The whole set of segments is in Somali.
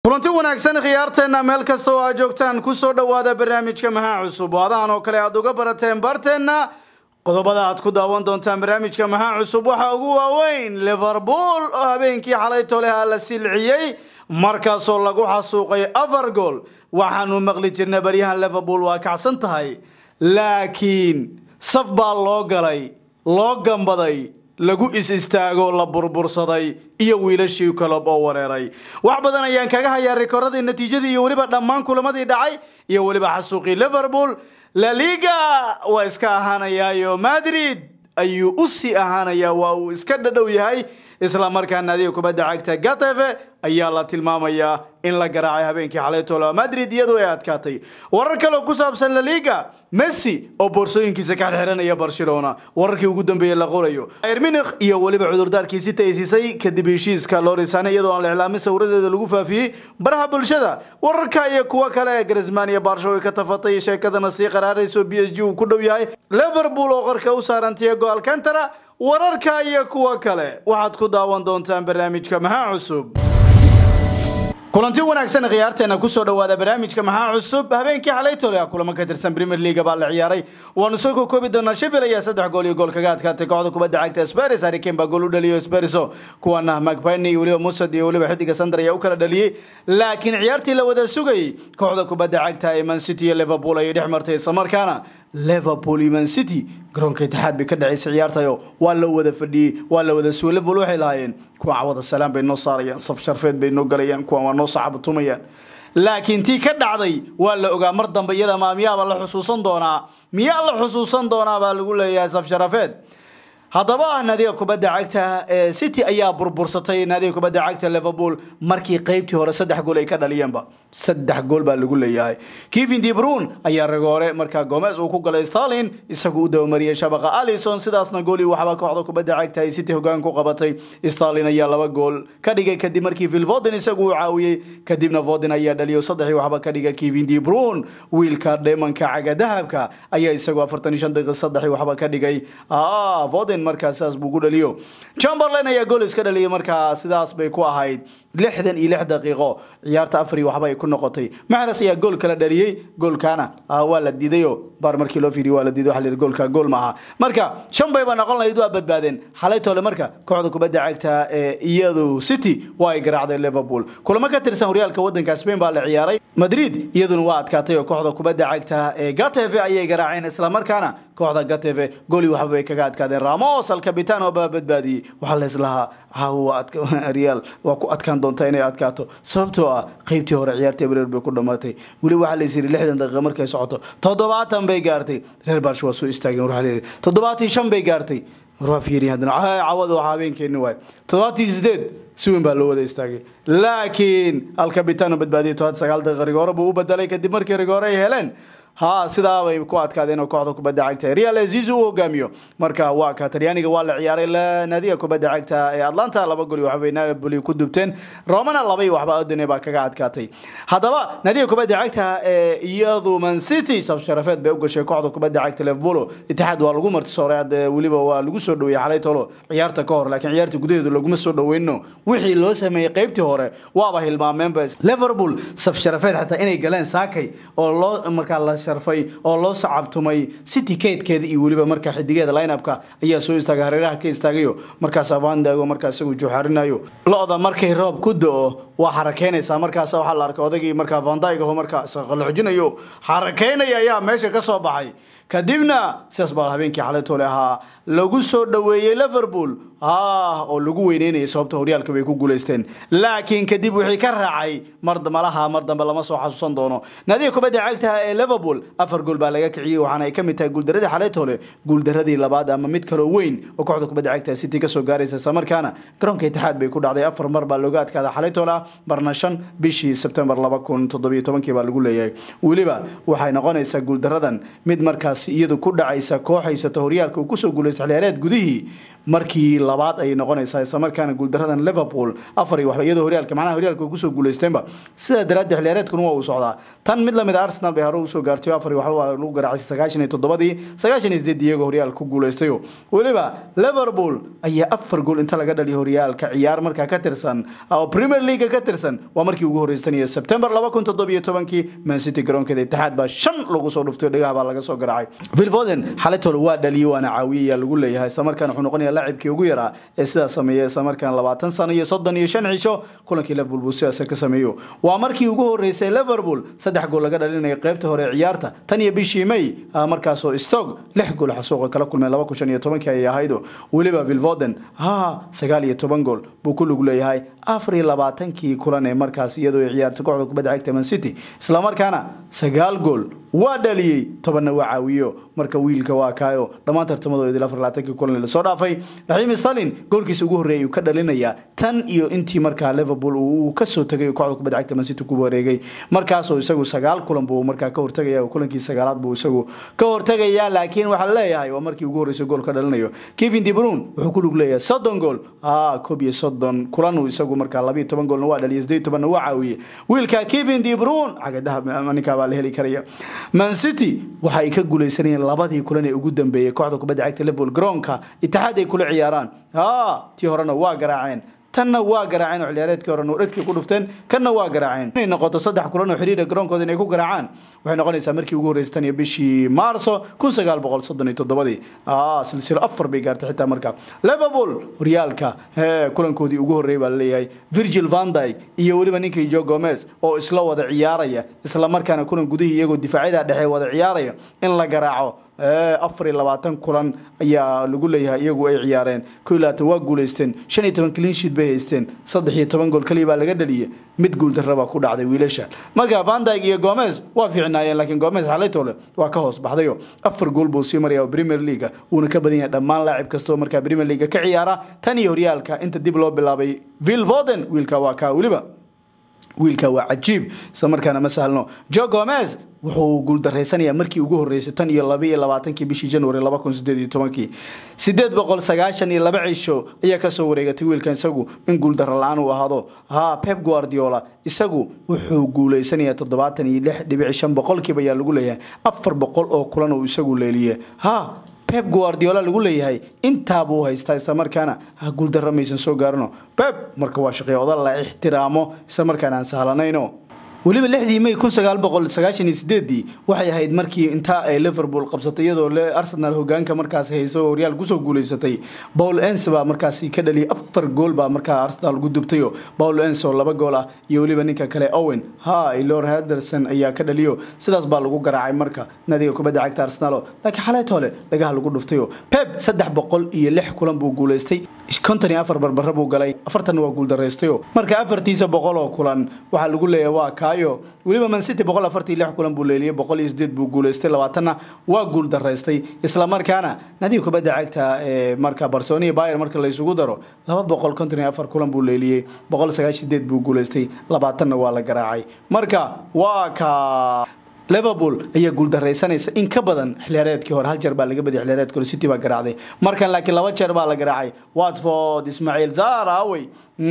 kulanti wanaagsan khiyaarteenna meel kasta oo aad joogtaan kusoo dhowaada barnaamijka maxaa cusub oo adahan oo kale aad uga barateen barteenna qodobada aad ku daawan doontaan barnaamijka maxaa cusub waxaa ugu waaweyn liverpool oo habeenkii xalay toleha la silciyey markaasoo lagu xasuuqay afar gool waxaanu maqli jirnay baryahan liverpool waa kacsan tahay laakiin saf baa loo galay loo gambaday lagu is istaago la burbursaday iyo wiilashii kalob oo wareeray wax badan ayaan kaga hayaa rikoradii natiijadii iyo weliba dhammaan kulamadii dhacay iyo weliba xasuuqii liverpool la liga waa iska ahaanayaayo madrid ayuu u sii ahaanayaa waa uu iska dhadhow yahay isla markaana adiga kubadda cagta gateve ayaa la tilmaamayaa in la garaacay habeenkii xalay tola madrid iyadoo ay adkaatay warar kaleo ku saabsan la liga messi oo boorsooyinkiisa ka xirxiranaya barcelona wararkii ugu dambeeyey la qorayo bayr munich iyo weliba cudurdaarkii sita ay siisay kadib heshiiska lorisane iyadoo aan la iclaamin sawiradeeda lagu faafiyey baraha bulshada wararka iyo kuwo kale ee grisman iyo barsho ay ka tafatay sheekadana sii qaraarayso b s g uu ku dhow yahay liverpool oo qarka u saaran tiago alcantara wararka iyo kuwo kale waxaad ku daawan doontaan barnaamijka maxaa cusub kulanti wanaagsan khiyaarteena kusoo dhawaada barnaamijka maxaa cusub habeenkii xalay tole kulamo ka tirsan premier league baa la ciyaaray waanu soo kokoobi doonaa sheffield ayaa saddex gool iyo gool kaga adkaatay kooxda kubadda cagta sparis hariken baa gool u dhaliyo spariso kuwana macpine iyo weliba musad iyo weliba xidiga sandar ayaa u kala dhaliyey laakiin ciyaartii la wada sugayay kooxda kubadda cagta ee man city iyo liverpool ayay dhex martay islamarkaana liverpool iyo man city garoonka itixaad bay ka dhacaysay ciyaartayo waa la wada fadhiyey waa la wada sugay liverpool waxay lahaayeen kuwa cawada salaam bay noo saarayaan saf sharfeed bay noo galayaan kuwa waa noo sacabatumayaan laakiin tii ka dhacday waa la ogaa mar dambe iyada maa miyaaba la xusuusan doonaa miyaa la xusuusan doonaa baa lagu leeyahay saf sharafeed haddaba naadiga kubadda cagta ee city ayaa burbursatay naadiga kubadda cagta liverpool markii qeybtii hore saddex gool ay ka dhaliyeenba saddex gool baa lagu leeyahay kevin debrun ayaa ragoore markaa gomez uu ku galay starlin isagu u dabamariyey shabaqa alison sidaasna goolii waxba kooxda kubadda cagta ay city hogaan ku qabatay starlin ayaa laba gool ka dhigay kadib markii phil voden isagu uu caawiyey kadibna voden ayaa dhaliyo saddexii waxba ka dhiga kevin debrun wiilka dheemanka caga dahabka ayaa isagu afartan iyo shan daqiiq saddexii waxba ka dhigay voden markaa sidaas buu ku dhaliyo chamberlain ayaa gool iska dhaliyay markaa sidaas bay ku ahayd lixdan iyo lix daqiiqo ciyaarta afari waxba ay ku noqotay maxras ayaa gool kala dhaliyey goolkaana waa la diidayo baar markii loo fiiriyo waa la diiday waxa la yidhi goolka gool ma aha marka shan bayba noqon lahayd waa badbaadeen xalay tole marka kooxda kubadda cagta ee iyadu city waa ay garaacday liverpool kulamo ka tirsan horyaalka wadanka spain baa la ciyaaray madrid iyaduna waa adkaatay oo kooxda kubadda cagta ee gateve ayay garaaceen islamarkaana kooxda gateve gooli waxba bay kaga adkaadeen ramos alcapitano baa badbaadiyey waxaa la islahaa real waa ku adkaan doonta inay adkaato sababtoo ah qeybtii hore ciyaartii abreer bay ku dhamaatay weli waxaa la yiri lixdan daqiiqa markay socoto toddobaatan bay gaartay reer barsh waa soo istaageen waxaa la yidhi toddobaatii shan bay gaartay waa fiiriya haddana cawada waxaa habeenkeeni waay toddobaatii sideed si weyn baa loo wada istaagay laakiin alcapitano badbaadiyay todobaati sagaal daqiiqa rigoore buu u bedelay kadib markii rigoore ay heleen ha sidaa bay ku adkaadeen oo kooxda kubadda cagta real azizi u hogaamiyo marka waa ka talyaaniga waa la ciyaaray naadiga kubadda cagta ee atlanta laba goli waxbay napoli ku dubteen romana labay waxba odine baa kaga adkaatay haddaba naadiga kubadda cagta ee iyadu man city saf sharafeed bay u gashay kooxda kubadda cagta liverpool itixaad waa lagu martisooray weliba waa lagu soo dhaweeyey xalay tolo ciyaarta ka hor laakiin ciyaarta gudaheedu laguma soo dhaweyno wixii loo sameeyey qeybtii hore waaba hilmaameenba liverpool saf sharafeed xataa inay galeen saakay oo loo markaa la sharfay oo loo sacabtumay city keedkeeda iyo weliba markaa xidigeeda lineupka ayaa soo istaagay hareeraha ka istaagayo markaas avandago markaa isagu juuxarinayo lo-da markay roob ku do-o waa xarakeynaysaa markaas waxaa la arkay odagii markaa vandaygaho markaa isqaloxjinayo xarakeynaya ayaa meesha ka soo baxay kadibna sidaas baa habeenkii xalay toole ahaa lagu soo dhaweeyey liverpool ah oo lagu weyneynayay sababta horyaalka bay ku guuleysteen laakiin kadib wixii ka raacay mar malaha mar dambe lama soo xasuusan doono naadiga kubadda cagta ee liverpool afar gool baa laga kiciyey waxaana ay ka mid tahay guuldaradii xalay toole guuldaradii labaad ama mid kaloo weyn oo kooxda kubadda cagta city kasoo gaaraysa islamarkaana garoonka itixaad bay ku dhacday afar mar baa looga adkaada xalay toole ah marna shan bishii sebtembar laba kun toddobiyo tobankii baa lagu leeyahay weliba waxay noqonaysaa guuldaradan mid markaas iyadu ku dhacaysa koox haysata horyaalka uu kusoo guulaysta xilciyaareed gudihii markii labaad ayay noqonaysaa islamarkaana guuldaradan liverpool afar iyo waxba iyadoo horyaalka macnaha horyaalka ay kusoo guuleysteenba sidaa daraaddeed xiliyaareedkuna waa uu socdaa tan mid lamid a arsenal bay hore usoo gaartay afar iyo waxba waa lagu garaacay sagaashan iyo toddobadii sagaashan iyo sideed iyagoo horyaalka ku guuleystayo weliba liverpool ayaa afar gool inta laga dhaliya horyaalka ciyaar markaa ka tirsan oo premier league ka tirsan waa markii ugu horreysanayo september laba kun toddobiyo tobankii man city garoonkeeda itixaad baa shan lagu soo dhuftay dhagaha baa laga soo garaacay phil foden xalitol waa dhaliyey waana caawiyey ayaa lagu leeyahay islamarkaana wuxuu noqonayaa laacibkii ugu yaraa ee sidaa sameeya islamarkaana labaatan sano iyo soddon iyo shan cisho kulankii liverpool buu sidaas ka sameeyo waa markii ugu horreysay liverpool saddex gool laga dhalinayo qaybta hore ee ciyaarta tan iyo bishii may markaasoo stog lix gool xasuuqa kala kulmeen laba kun shan iyo tobankii ayay ahaydo weliba phil foden ha sagaal iyo toban gool buu ku lug leeyahay afar iyo labaatankii kulan ee markaas iyadoo ay ciyaartay kooxda kubadda cagta man city islamarkaana sagaal gool waa dhaliyey tobanna waa caawiyo marka wiilka waa kaayo dhammaan tartamadooda afar labaatankii kulan lasoo dhaafay raxiim stalin goolkiisa ugu horreeyay uu ka dhalinayaa tan iyo intii markaa liverpool uu kasoo tegay kooxda kubadda cagta man city ku wareegay markaasoo isagu sagaal kulan buu markaa ka hortagaya kulankii sagaalaad buu isagu ka hortagaya laakiin waxaa leeyahay waa markii ugu horreysay gool ka dhalinayo kevin de bruyne wuxuu ku lug leeyahay soddon gool ah koob iyo soddon kulan uu isagu markaa labiyo toban goolna waa dhaliyay sideed tobanna waa caawiyey wiilka kevin de bruyne cagadaha ninkaa baa la heli karaya man city waxa ay ka guuleysanayeen labadii kulan ee ugu dambeeyey kooxda kubadda cagta liverpool garoonka itixaad ay kula ciyaaraan tii horena waa garaaceen tanna waa garaaceen oo ciyaareedkii hore dhegtii ku dhufteen kanna waa garaaceen inay noqoto saddex kulan oo xiriira garoonkooda inay ku garaacaan waxay noqonaysaa markii ugu horreysay tan iyo bishii maarso kun sagaal boqol soddon iyo toddobadii silsilo afar bay gaartay xitaa marka liverpool horyaalka kulankoodii ugu horreeyay baa laleeyahay virgil van dyke iyo weliba ninkii jo gomez oo isla wada ciyaaraya isla markaana kulan gudihii iyagoo difaacyada dhexe wada ciyaaraya in la garaaco afar iyo labaatan kulan ayaa lagu leeyahay iyagu ay ciyaareen ko iyo labaatan waa guuleysteen shan iyo toban cleansheet bay haysteen saddex iyo toban gool kaliya baa laga dhaliyay mid guuldarra baa ku dhacday wiilasha marka vandyg iyo gomez waa fiicnaayeen laakiin gomez xalaytole waa ka hoos baxdayo afar gool buu sii maraya premier leaga wuuna ka badan yahay dhammaan laacib kastoo markaa premier leaga ka ciyaara tan iyo horyaalka inta dib loo bilaabay vil voden wiilka waa kaa weliba wiilka waa cajiib isla markaana ma sahlno jo gomez wuxuu guuldareysanayaa markii ugu horreysay tan iyo laba iyo labaatankii bishii january laba kun sideed iyo tobankii sideed boqol sagaashan iyo laba cisho ayaa kasoo wareegatay wiilkan isagu in guuldaro la-aan uu ahaado ha pep guardiola isagu wuxuu guuleysanayaa toddobaatan iyo lix dhibic shan boqolkiiba ayaa lagu leeyahay afar boqol oo kulan uu isagu leeliye ha beb guardiola lagu leeyahay intaabuu haystaa islamarkaana ha guuldarra maysan soo gaarino beb marka waa shaqey oda la ixtiraamo islamarkaana aan sahlanayno weliba lixdii may kun sagaal boqol sagaashan iyo sideedii waxay ahayd markii intaa ay liverpool qabsatay iyadoo arsenal hogaanka markaas hayso horyaal kusoo guuleysatay paul ens baa markaasi ka dhaliyay afar gool baa markaa arsenal ugu dubtayo paul ens oo laba gool ah iyo weliba ninka kale owen ha lor henderson ayaa ka dhaliyo sidaas baa lagu garaacay marka nadiga kubadda cagta arsenal laakiin xaleet hole dhagaha lagu dhuftayo pep saddex boqol iyo lix kulan buu guuleystay konton iyo afar barbara buu galay afartanna waa guuldaraystayo marka afartiisa boqol oo kulan waxaa lagu leeyahay waa kaayo weliba man city boqol afartii lix kulan buu leeliyay boqol iyo sideed buu guuleystay labaatanna waa guul daraystay islamarkaana nadiga kubadda cagta ee marka barcelona iyo bayer marka la isugu daro laba boqol konton iyo afar kulan buu leeliyey boqol sagaashan sideed buu guuleystay labaatanna waa la garaacay marka waa ka liverpool ayaa guuldaraysanaysa in ka badan xiliyaareedkii hore hal jeer baa laga badiyay xiliyaareedkii hore city baa garaacday markan laakiin laba jeer baa la garaacay watford ismaaciil zarawey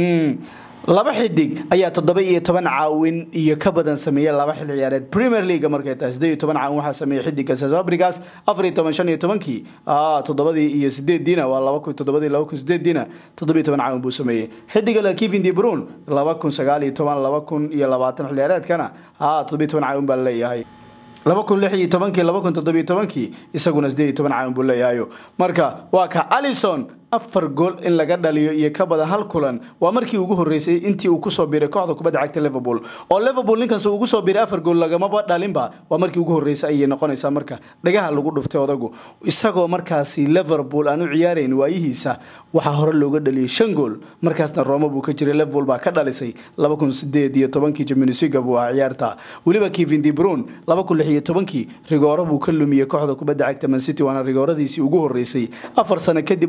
laba xidig ayaa toddoba iyo toban caawin iyo ka badan sameeyey laba xil ciyaareed premier league markay tahay sideed iyo toban caawin waxaa sameeyey xidiga safabrigas afar iyo toban shan iyo tobankii toddobadii iyo sideediina waa laba kun toddobadii laba kun sideediina toddoba iyo toban caawin buu sameeyey xidiga la kevin de bruyne laba kun sagaal iyo toban laba kun iyo labaatan xil ciyaareedkana toddoba iyo toban caawin baa leeyahay laba kun lix iyo tobankii laba kun toddobiyo tobankii isaguna sideed iyo toban caawin buu leeyahayo marka waa ka alison afar gool in laga dhaliyo iyo ka badan hal kulan waa markii ugu horeysay intii uu kusoo biiray kooxda kubadda cagta liverpool oo liverpool ninkaas ugu soo biiray afar gool lagamaba dhalinba waa markii ugu horeysay ayay noqonaysaa marka dhagaha lagu dhuftay odagu isagoo markaasi liverpool aan u ciyaarayn waayihiisa waxaa hore looga dhaliyay shan gool markaasna roma buu ka jiray liverpool baa ka dhalisay laba kun sideed iyo tobankii jamunisiga buu ahaa ciyaarta weliba kevin de bruyne laba kun lix iyo tobankii rigooro buu ka lumiyey kooxda kubadda cagta man city waana rigooradiisii ugu horeysay afar sano kadib oo uusan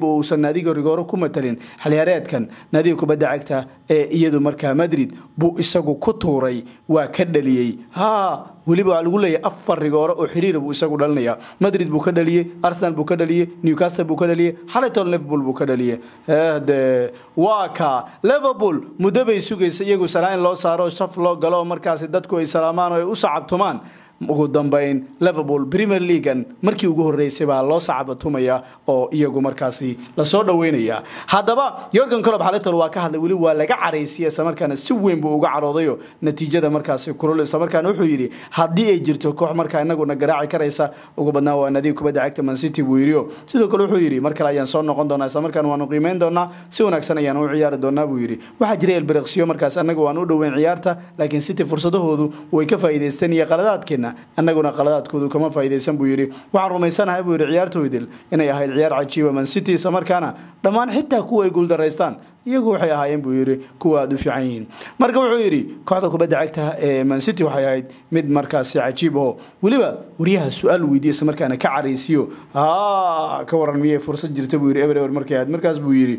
naadiga rigooro ku matalin xiliyaareedkan naadiga kubadda cagta ee iyadu markaa madrid buu isagu ku tuuray waa ka dhaliyey ha weliba waxaa lagu leeyahay afar rigooro oo xiriira buu isagu dhalinaya madrid buu ka dhaliyey arsenal buu ka dhaliyey newcastle buu ka dhaliyey xalayton liverpool buu ka dhaliyey de waa ka liverpool muddo bay sugaysa iyagu salaa in loo saaro shaf loo galo markaasi dadku ay salaamaan oo ay u sacabtumaan ugu dambeyn liverpool premier leaguan markii ugu horeysay baa loo sacabatumaya oo iyagu markaasi lasoo dhaweynaya haddaba yorgan colob xalitol waa ka hadlay weli waa laga caraysiyay islamarkaana si weyn buu uga caroodayo natiijada markaasi kulul islamarkaana wuxuu yidhi haddii ay jirto koox markaa inaguna garaaci karaysa ugu badnaa waa nadiga kubadda cagta mancity buu yidhi sidoo kale wuxuu yidhi mar kale ayaan soo noqon doonaa islamarkaana waanu qiimeyn doonaa si wanaagsan ayaan u ciyaari doonaa buu yidhi waxaa jiray elbereksiyo markaas anaga waan u dhoweyn ciyaarta laakiin city fursadahoodu way ka faa'iidaysteen iyo qaladaadkeena annaguna qaladaadkoodu kama faa'iidaysan buu yidhi waxaan rumaysanahay buu yidhi ciyaartoydil inay ahayd ciyaar cajiiba man city isla markaana dhammaan xitaa kuwa ay guuldaraystaan iyagu waxay ahaayeen buu yidhi kuwa aada u fiican yihiin marka wuxuu yidhi kooxda kubadda cagta ee man city waxay ahayd mid markaasi cajiib oo weliba wariyaha su-aal weydiiya isla markaana ka caraysiyo ka waran miyay fursad jirta buu yidhi eber eber markay ahayd markaas buu yidhi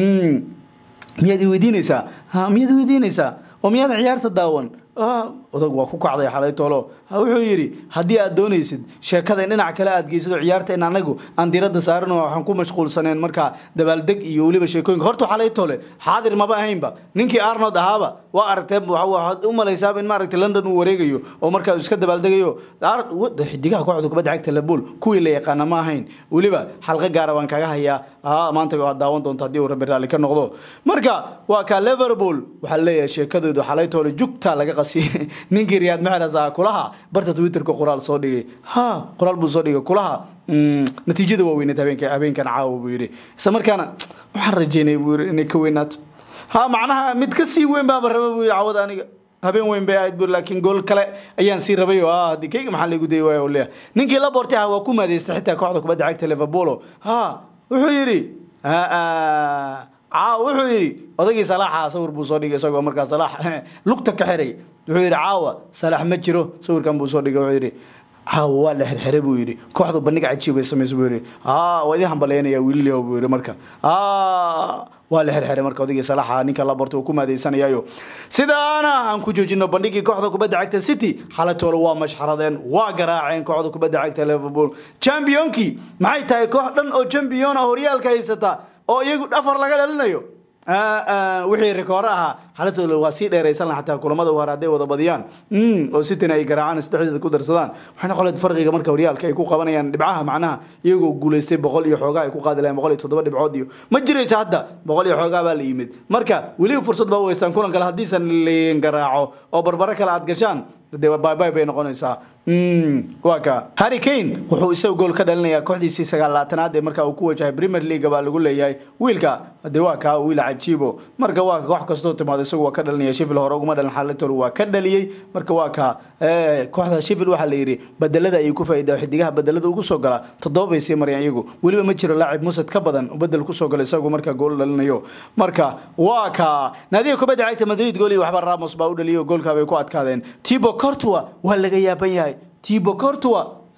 miyaad i weydiinaysaa miyaad i weydiinaysaa oo miyaad ciyaarta daawan odag waa ku kacday xalay toolo wuxuu yidhi haddii aad doonaysid sheekada in dhinac kale aad geysid oo ciyaarta in anagu aan diradda saaran waxaan ku mashquulsaneen markaa dabaaldeg iyo weliba sheekooyinka horta xalay toole xaadir maba ahaynba ninkii arnold ahaaba waa aragtee waxaad u malaysaaba in maaragtay london uu wareegayo oo markaa iska dabaaldegayo xidigaha kooxda kubadda cagta labuul kuwii la yaqaana ma ahayn weliba xalqo gaara baan kaga hayaa maanta waad daawan doonta haddii uu rabbi raalli ka noqdo marka waa ka liverpool waxaa leeyahay sheekadoodu xalay toole jugta laga qasiyay ninkii riyaad maxeras ah kulaha barta twitterka qoraal soo dhigay ha qoraal buu soo dhigay kulaha natiijada waa weyneed habeenka habeenkan caawa buu yidhi isla markaana waxaan rajeynay buu yidhi inay ka weynaato ha macnaha mid ka sii weyn baaba raba buu yidhi cawada aniga habeen weyn bay ahayd bur laakiin gool kale ayaan sii rabay oo ah haddii kayga maxaa lagu dayay waaya leeyahay ninkii la boortay ah waa ku maadeystay xitaa kooxda kubadda cagta liverpool ha wuxuu yidhi caawa wuxuu yidhi odagii salaaxa sawir buu soo dhigay isagoo markaa salaax lugta ka xiray wuxuu yidhi caawa salaax ma jiro sawirkan buu soo dhigay wuxuu yidhi caawa waa la xirxiray buu yidhi kooxdu bandhig cajiib ay samaysa buu yidhi waa idin hambalyaynaya wiililyahow buu yidhi marka waa la xirxiray marka odaygii salaaxa ninka la bortay uu ku maadeysanayayo sidaana aan ku joojino bandhigii kooxda kubadda cagta city xalatoola waa mashxaradeen waa garaaceen kooxda kubadda cagta liverpool championkii maxay tahay koox dhan oo champion ah horyaalka haysata oo iyagu afar laga dhalinayo wixii rikoore ahaa xalatooda waa sii dheeraysan laha xataa kulamada hore hadday wada badiyaan oo sitina ay garaacaan saddexdeeda ku darsadaan waxay noqon lahayd farqiga marka horyaalka ay ku qabanayaan dhibcaha macnaha iyagoo guulaystay boqol iyo xoogaa ay ku qaadi lahayn boqol iyo toddoba dhibcood iyo ma jiraysa hadda boqol iyo xoogaa baa la yimid marka weliba fursad baa u haystaan kulan kale haddiisan liin garaaco oo barbaro kale aad gashaan dee baybay bay noqonaysaa waa ka harry kane wuxuu isaga gool ka dhalinayaa kooxdiisii sagaalaatanaad ee marka uu ku wajahay premier league baa lagu leeyahay wiilka dee waa kaa wiil cajiibo marka waa ka koox kastoo timaado isagu waa ka dhalinaya sheffield hore uguma dhalin xalatol waa ka dhaliyey marka waa ka kooxda sheffield waxaa la yidhi bedelada ayay ku faa'iidaa xidigaha bedelada ugu soo gala toddoba bay sii marayaan iyagu weliba ma jiro laacib musad ka badan oo bedel kusoo gala isagu marka gool dhalinayo marka waa ka naadiga kubadda cagta madrid gool iyo waxba ramos baa u dhaliyay oo goolkaa bay ku adkaadeen tibo cortua waa laga yaaban yahay tibo cortua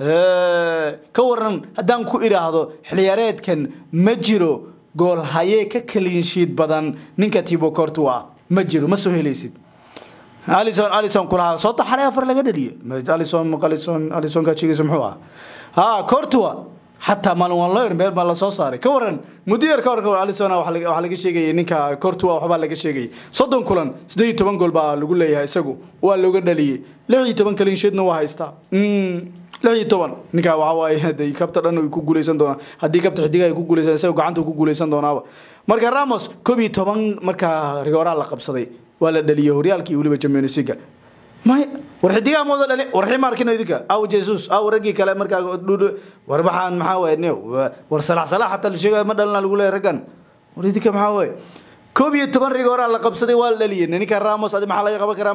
ka waran haddaan ku idhaahdo xiliyaareedkan ma jiro gool hayee ka kaliinshiid badan ninka tibo cortua ma jiro ma soo helaysid alison alison kulahaa soo taxalay afar laga dhaliye alison alison alison kajigiisa muxuu ah ha cortua xataa maalin waan loo meel baa lasoo saaray ka waran muddo yar ka waran ka waran alison waxaa laga sheegayay ninka cortua waxbaa laga sheegayay soddon kulan siddeed iyo toban gool baa lagu leeyahay isagu waa looga dhaliyey lix iyo toban kaliinsheedna waa haystaa lix iyo toban ninkaa waxa waaye de kabta dhan ay ku guuleysan doonaa haddii kabta xidiga ay ku guuleysan isaga gacanta ku guuleysan doonaaba marka ramos koob iyo toban markaa rigooraa la qabsaday waa la dhaliyey horyaalkii iyo weliba champions league may war xidigaha mooda dhali war xima arkino idinka aw jesus aw raggii kale markaa war maxaan maxaa waye ne war salax salax hataa la sheegaya ma dhalina lagu leeyahay raggan war idinka maxaa waye koob iyo toban rigooraa la qabsaday waa la dhaliyey ninka ramos adi maxaa laga qaban karaa marka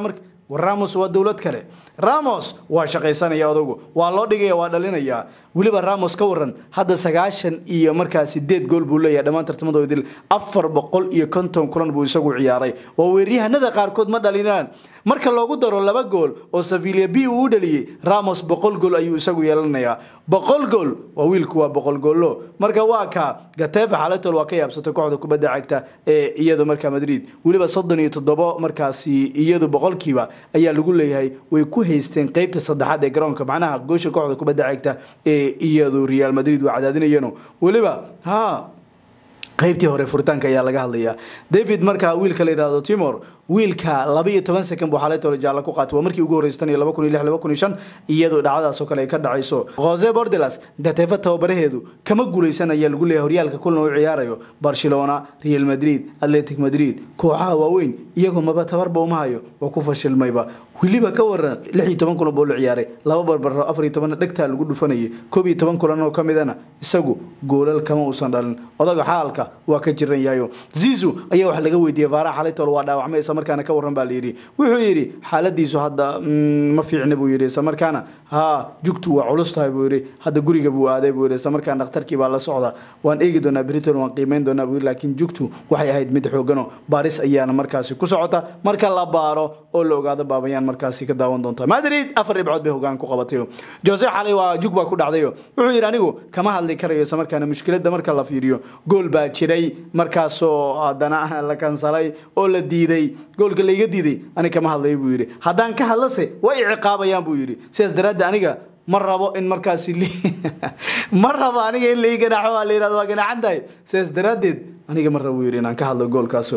war ramos waa dowlad kale ramos waa shaqaysanaya odagu waa loo dhigaya waa dhalinaya weliba ramos ka waran hadda sagaashan iyo markaa sideed gool buu leeyahay dhammaan tartamada dil afar boqol iyo konton kulan buu isagu ciyaaray waa weeryahanada qaarkood ma dhalinaan marka loogu daro laba gool oo savilia b uu u dhaliyey ramos boqol gool ayuu isagu yeelanayaa boqol gool waa wiilku waa boqol goollo marka waa ka gatefa xalatol waa ka yaabsatay kooxda kubadda cagta ee iyadu markaa madrid weliba soddon iyo toddobo markaasi iyadu boqolkiiba ayaa lagu leeyahay way ku haysteen qeybta saddexaad ee garoonka macnaha goosha kooxda kubadda cagta ee iyadu real madrid waa cadaadinayeen weliba ha qaybtii hore furitaanka ayaa laga hadlayaa david markaa wiilka la yidhahdo timor wiilka laba iyo toban second buu xalaytoola jaalla ku qaatay waa markii ugu horreysay tan iyo laba kun iyo lix laba kun iyo shan iyadoo dhacdadaas oo kale ay ka dhacayso jose bordelas gatefa tababaraheedu kama guuleysan ayaa lagu leeyahay horyaalka kulan u ciyaarayo barcelona real madrid atletic madrid kooxaha waaweyn iyagoo maba tabarba uma hayo waa ku fashilmayba weliba ka waran lix iyo toban kulan buu la ciyaaray laba barbaro afar iyo tobanna dhegtaa lagu dhufanayay koob iyo toban kulan oo ka midana isagu goolal kama uusan dhalin odaga xaalka waa ka jiran yahayo zizu ayaa wax laga weydiiyey vaaraha xalaytool waa dhaawacmay isla markaana ka warran baa la yidhi wuxuu yidhi xaaladiisu hadda ma fiicna buu yidhi isla markaana ha jugtu waa culus tahay buu yidhi hadda guriga buu aaday buu yidhi isla markaana dhakhtarkii baa la socda waan eegi doonaa briton waan qiimeyn doonaa buu yidhi laakiin jugtu waxay ahayd mid xoogano baaris ayaana markaasi ku socota marka la baaro oo la ogaado baabayaan markaasi ka daawan doonta madrid afar dhibcood bay hogaan ku qabatay jose xalay waa jug baa ku dhacdayo wuxuu yidhi anigu kama hadli karayo isla markaana mushkiladda marka la fiiriyo gool baa jiray markaasoo haddana la kansalay oo la diiday goolka laiga diiday aniga kama hadlayo buu yidhi haddaan ka hadlase way iciqaabayaan buu yidhi sidaas daraaddeed aniga ma rabo in markaasi ma rabo aniga in lai ganaaxo waa la yihahdo waa ganaaxan tahay sidaas daraaddeed aniga ma rabo buu yidhi inaan ka hadlo goolkaaso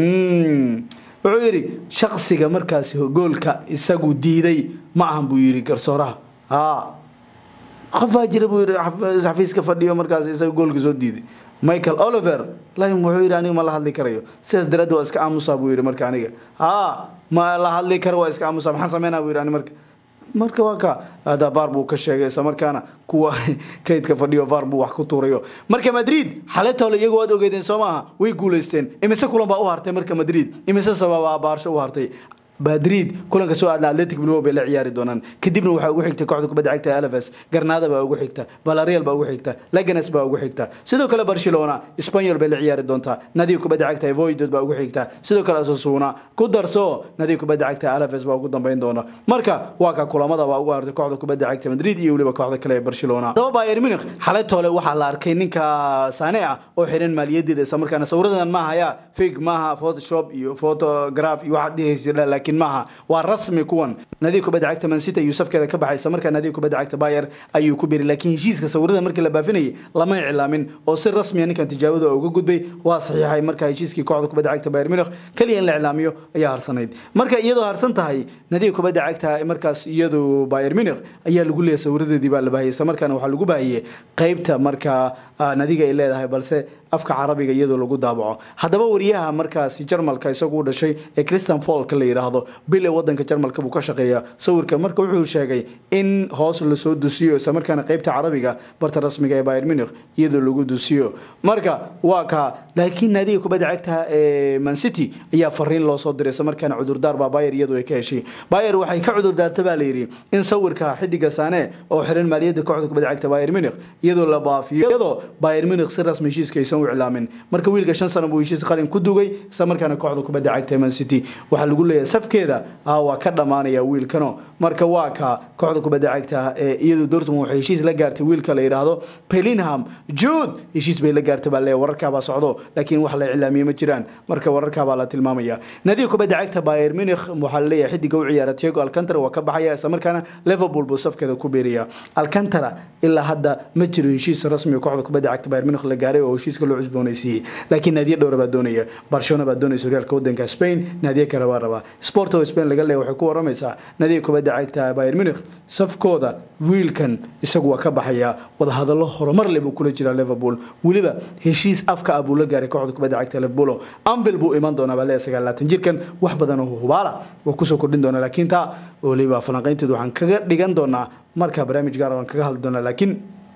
wuxuu yidhi shaksiga markaasi goolka isagu diiday ma ahan buu yidhi garsooraha a qofaa jira buu yidhi xafiiska fadhiyo markaas isaga goolka soo diiday michael oliver lm wuxuu yidhi aniga ma la hadli karayo sidaas daraaddeed waa iska aamusaa buu yidhi marka aniga a ma la hadli karo waa iska aamusaa maxaan sameynaa buu yidhi ani marka marka waa ka hada var buu ka sheegay isla markaana kuwa kaydka fadhiyo var buu wax ku tuurayo marka madrid xaletole iyagu waad ogeedeen soo maaha way guulaysteen imise kulan baa u hartay marka madrid imise sababa baarsho u hartay madrid kulanka soo aadna atletic bilbao bay la ciyaari doonaan kadibna waxaa ugu xigta kooxda kubadda cagta alaves garnada baa ugu xigta valarial baa ugu xigta laganes baa ugu xigta sidoo kale barcelona spanyol bay la ciyaari doontaa nadiga kubadda cagta voidod baa ugu xigta sidoo kale asasuna ku darso nadiga kubadda cagta alaves baa ugu dambeyn doona marka waa ka kulamada baa ugu hartay kooxda kubadda cagta madrid iyo weliba kooxda kale ee barcelona hadaba bayern munich xalay toole waxaa la arkay ninka sane ah oo xiran maaliyadeeda isla markaana sawiradan ma haya fig maaha photoshop iyo photograph iyo waxaad dhihaysa laakiin maaha waa rasmi kuwan nadiga kubadda cagta mancity ayuu safkeeda ka baxaysa markaa nadiga kubadda cagta bayer ayuu ku biray laakiin heshiiska sawirada markii la baafinayay lama iclaamin oo si rasmiya ninkan tijaabada uga gudbay waa saxiixay markaa heshiiskii kooxda kubadda cagta bayer munich kaliya in la iclaamiyo ayaa harsanayd marka iyadoo harsan tahay nadiga kubadda cagta markaas iyadu bayer munich ayaa lagu leeyahay sawiradeedii baa la baahiyay isla markaana waxaa lagu baahiyey qeybta markaa nadiga ay leedahay balse afka carabiga iyadoo lagu daabaco haddaba wariyaha markaasi jarmalka isagu u dhashay ee christian folka la yidhaahdo bil ee wadanka jarmalka buu ka shaqeeya sawirka marka wuxuu sheegay in hoos lasoo dusiyo isla markaana qeybta carabiga barta rasmiga ee bayer munich iyadoo lagu dusiyo marka waa ka laakiin naadiga kubadda cagta ee mancity ayaa fariin loo soo diray isla markaana cudurdaar baa bayer iyadoo ay ka heshay bayer waxay ka cudurdaarta baa layidhi in sawirka xidiga sane oo xiran maaliyadda kooxda kubadda cagta bayer munich iyadoo la baafiyo iyadoo bayer munich si rasmi heshiiska aysan iclaamin marka wiilka shan sano buu heshiis qalin ku dugay isla markaana kooxda kubadda cagta man city waxaa lagu leeyahay safkeeda waa ka dhammaanaya wiilkano marka waa ka kooxda kubadda cagta ee iyadu dortmund waxay heshiis la gaartay wiilka la yidhaahdo pelinham jude heshiis bay la gaartay baa leeyahay wararkaabaa socdo laakiin wax la iclaamiye ma jiraan marka wararkaabaa la tilmaamaya nadiga kubadda cagta bayer munich waxaa la leeyahay xidiga u ciyaara tiago alcantara waa ka baxaya isla markaana liverpool buu safkeeda ku beeraya alcantara ilaa hadda ma jiro heshiis rasmi kooxda kubadda cagta bayer munich la gaaray oo heshiiska loo cusboonaysiiyey laakiin naadiyo dhowra baa doonaya barcelona baa doonaysa horyaalka wadanka spain naadiyo kale baa rabaa sport oo spain laga leeya waxay ku waramaysaa naadiga kubadda cagta bayer munich safkooda wiilkan isagu waa ka baxaya wadahadallo horumar leh buu kula jiraa liverpool weliba heshiis afka ah buu la gaaray kooxda kubadda cagta liverpool anvil buu iman doonaa baa leeya sagaalaatan jirkan wax badan oo hubaala waa kusoo kordhin doonaa laakiin taa weliba falanqaynteedu waxaan kaga dhigan doonaa markaa barnaamij gaar waan kaga hadli doonaa laakiin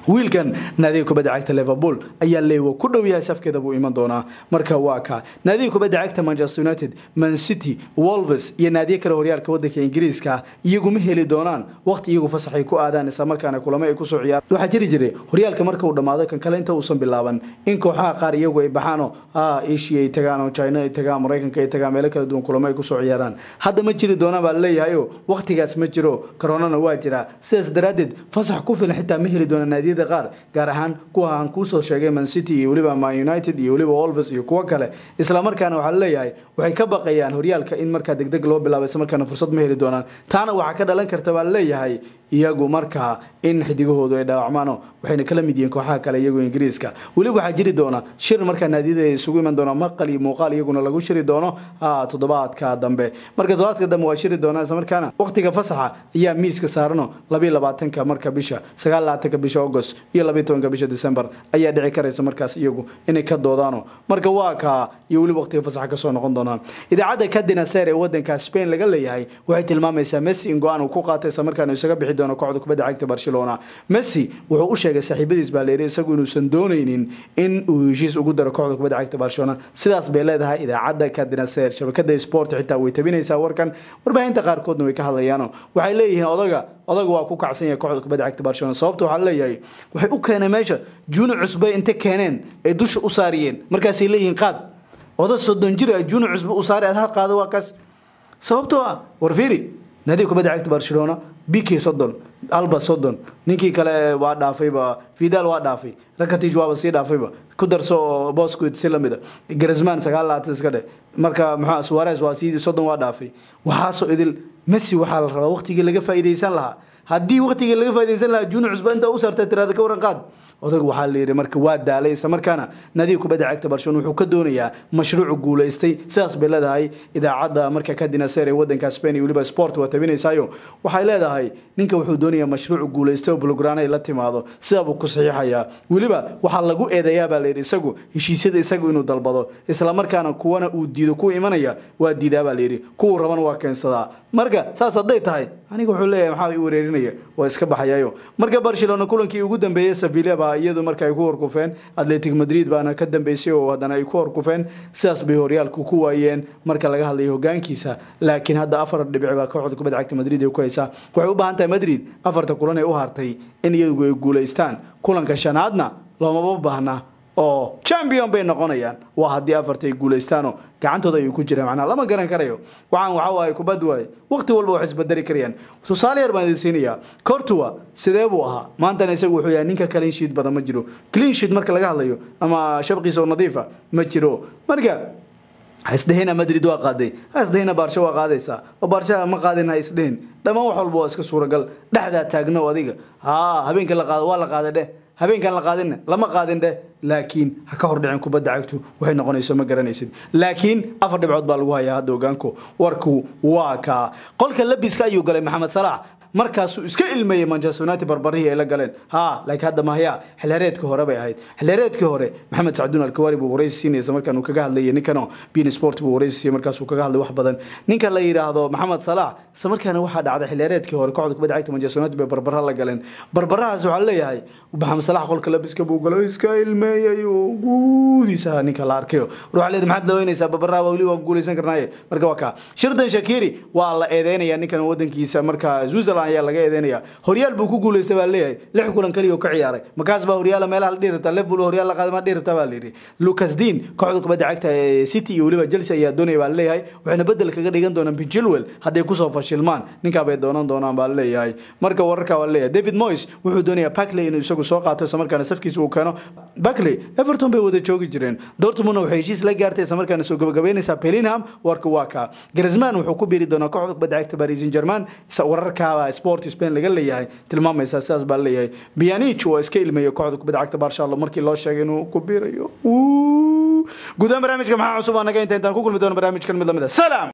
wiilkan naadiga kubadda cagta liverpool ayaa leewa ku dhow yahay safkeeda buu iman doonaa marka waa ka naadiga kubadda cagta manchester united man city wolves iyo naadiyo kale horyaalka wadanka ingiriiska iyagu ma heli doonaan waqti iyagu fasaxay ku aadaan islamarkaana kulamo ay kusoo ciyaar waxaa jiri jiray horyaalka marka uu dhammaado kan kale inta uusan bilaaban in kooxaha qaar iyagu ay baxaanoo asia ay tagaan oo china ay tagaan maraykanka ay tagaan meelo kala duwan kulamo ay kusoo ciyaaraan hadda ma jiri doonaan baa laleeyahayo waqtigaas ma jiro koronana waa jiraa sidaas daraaddeed fasax ku filan xitaa ma heli doona naadiya qaar gaar ahaan kuwa aan kuusoo sheegay man city iyo weliba man united iyo weliba wolves iyo kuwo kale islamarkaana waxaa laleeyahay waxay ka baqayaan horyaalka in markaa degdeg loo bilaabo islamarkaana fursad ma heli doonaan taana waxaa ka dhalan karta baa laleeyahay iyagu markaa in xidigahoodu ay dhaawacmaano waxayna kala mid yihiin kooxaha kale iyagoo ingiriiska weliba waxaa jiri doona shir markaa naadiyada ay isugu iman doona maqal iyo muuqaal iyaguna lagu shiri doono toddobaadka dambe marka toddobaadka dambe waa shiri doona islamarkaana waqtiga fasaxa ayaa miiska saarano labiyo labaatanka marka bisha sagaal labaatanka bisha august iyo labiyo tobanka bisha december ayaa dhici karaysa markaas iyagu inay ka doodaano marka waa kaa iyo weliba waqtiga fasaxa kasoo noqon doonaan idaacadda kadina seer ee wadanka spain laga leeyahay waxay tilmaamaysaa messi in go-aan uu ku qaatay islamarkaana isaga bixi doono kooxda kubadda cagta barcelona messi wuxuu u sheegay saaxiibadiis baa layidhi isagu inuusan doonaynin in uu heshiis ugu daro kooxda kubadda cagta barcelona sidaas bay leedahay idaacadda kadina seer shabakada sport xitaa way tabinaysaa warkan warbaahinta qaarkoodna way ka hadlayaano waxay leeyihiin odaga odaga waa ku kacsan yahay kooxda kubadda cagta barcelona sababta waxaa leeyahay waxay u keeneen meesha juuni cusbay intay keeneen ay dusha u saariyeen markaasay leeyihiin qaad oda soddon jir ah juuni cusbe u saari aad ha qaado waa kaas sababtoo ah war fiiri naadiga kubadda cagta barcelona bk soddon alba soddon ninkii kale waa dhaafayba vidal waa dhaafay rakatij waaba sii dhaafayba ku darso bosquit si lamida grisman sagaal labaatan iska dheh marka muxuu suarez waa sii soddon waa dhaafay waxaasoo idil messi waxaa la rabaa waqtigii laga faa'iidaysan lahaa haddii waqtigii laga faaidaysan lahaa juuni cusba intaa u saarta tiraada ka waran qaad odag waxaa la yidhi marka waa daalay isla markaana nadiga kubadda cagta barcelona wuxuu ka doonayaa mashruucu guulaystay sidaas bay leedahay idaacadda marka kadina seer ee wadanka spain iyo weliba sport waa tabinaysaayo waxay leedahay ninka wuxuu doonayaa mashruucu guulaystay oo bulograan ay la timaado sidaabuu ku saxiixayaa weliba waxaa lagu eedeeyaa baa layidhi isagu heshiisyada isagu inuu dalbado islamarkaana kuwana uu diido kuwa imanaya waa diidaa baa layidhi kuwuu rabana waa keensadaa marka saas hadday tahay aniga wuxuu leeyahay maxaa i wareerinaya waa iska baxayayo marka barcelona kulankii ugu dambeeyey sevilla baa iyadu marka ay ku horkufeen atletic madrid baana ka dambeysay oo haddana ay ku horkufeen sidaas bay horyaalku ku waayeen marka laga hadlayo hogaankiisa laakiin hadda afar dhibic baa kooxda kubadda cagta madrid ay ku haysaa waxay u baahan tahay madrid afarta kulan ay u hartay in iyagu ay guulaystaan kulanka shanaadna loomaba baahna oo champion bay noqonayaan waa haddii afarta ay guulaystaano gacantooda ayuu ku jira macnaa lama garan karayo waxaan waxa waaye kubad waaye waqti walba wax isbedeli karayaan tusaale yar baan idin siinayaa cortua sidee buu ahaa maantana isagu wuxuu yahay ninka clean sheet badan ma jiro clean sheet marka laga hadlayo ama shabqiisa oo nadiifa ma jiro marka hasdhehina madrid waa qaaday hasdhehina baarsho waa qaadaysaa oo baarsha ma qaadin ha isdhehin dhammaan wax walba waa iska suuragal dhexdaa taagno adiga haa habeenka la qaado waa la qaaday dheh habeenkan la qaadinna lama qaadin dheh laakiin ha ka hor dhicin kubadda cagtu waxay noqonayso ma garanaysid laakiin afar dhibcood baa lagu hayaa hadda ogaanku warku waa kaa qolka labiska ayuu galay maxamed salaax markaasuu iska ilmeeyey manchester united barbarihii ay la galeen ha laakiin hadda mahaya xilhereedkii hore bay ahayd xilhereedkii hore maxamed sacduun alkawaari buu waraysi siinaysa markaan uu kaga hadlayay ninkano bin sport buu waraysi siiyey markaasuu kaga hadlay wax badan ninka la yidhaahdo maxamed salaax isla markaana waxaa dhacday xilhereedkii hore kooxda kubadda cagta manchester united bay barbara la galeen barbarahaas waxaa leeyahay maxamed salaax qolka labiska buu galo iska ilmeeyey oo guudiisa ninka la arkayo war waxaa leedahay maxaad looynaysaa barbaraha weli waa guulaysan karnaaye marka waa kaa shirdan shakiri waa la eedeynaya ninkan wadankiisa marka switzerland ayaa laga eedeynaya horyaal buu ku guulaystay baa leeyahay lix kulan kaliya oo ka ciyaaray markaas baa horyaala meelaha la dhihi rabtaa liverpool horyaal la qaaday ma dhihi rabtaa baa layidhi lucas dean kooxda kubadda cagta ee city iyo weliba chelsea ayaa doonaya baa leeyahay waxayna bedel kaga dhigan doonaan ben chilwell hadday kusoo fashilmaan ninkaa bay doonan doonaan baa leeyahay marka wararka waa leeyahay david moyes wuxuu doonayaa Barkley inuu isagu soo qaato isla markaana safkiisa uu keeno Barkley Everton bay wada joogi jireen Dortmund waxay heshiis la gaartay isla markaana soo gabagabeynaysa Bellingham warka waa ka Griezmann wuxuu ku biiri doonaa kooxda kubadda cagta Paris Saint-Germain wararka Sport Spain laga leeyahay tilmaamaysa sidaas baa leeyahay Pjanic waa iska ilmeeyay kooxda kubadda cagta Barcelona markii loo sheegay inuu ku biirayo gudaha barnaamijka maxaa cusub anaga inta intaan ku kulmi doono barnaamijkan mid lamid ah salaam